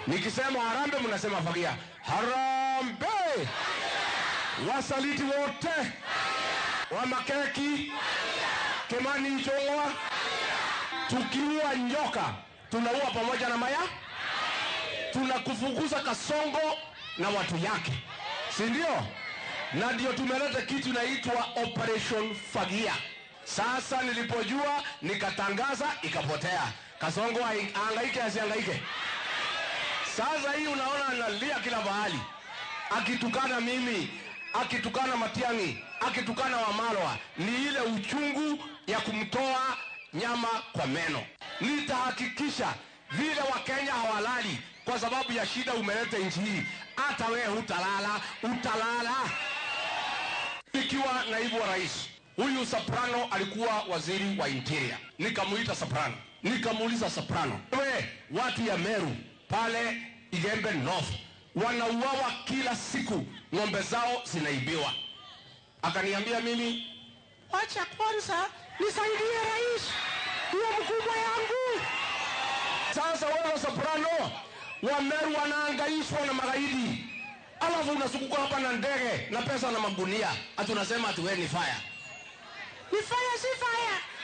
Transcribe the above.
Nikisema harambe, mnasema fagia. Harambe! Wasaliti wote wa Makeki, Kimani Ichung'wa, tukiua nyoka tunaua pamoja na maya, tunakufukuza Kasongo na watu yake, si ndio? Na ndio tumeleta kitu inaitwa Operation Fagia. Sasa nilipojua nikatangaza, ikapotea. Kasongo aangaike asiangaike. Sasa hii unaona analia kila mahali, akitukana mimi, akitukana Matiang'i, akitukana Wamalwa. Ni ile uchungu ya kumtoa nyama kwa meno. Nitahakikisha vile Wakenya hawalali kwa sababu ya shida umeleta nchi hii, hata wewe hutalala, utalala. Nikiwa naibu wa rais, huyu Soprano alikuwa waziri wa interior, nikamuita Soprano, nikamuuliza Soprano, we watu ya Meru pale Igembe North wanauawa kila siku, ng'ombe zao zinaibiwa. Akaniambia mimi, wacha kwanza nisaidie rais, huyo mkubwa yangu. Sasa wewe Soprano, Wameru wanaangaishwa na magaidi, alafu unasukuka hapa na ndege na pesa na magunia, ati unasema ati wewe ni fire. Ni fire si fire.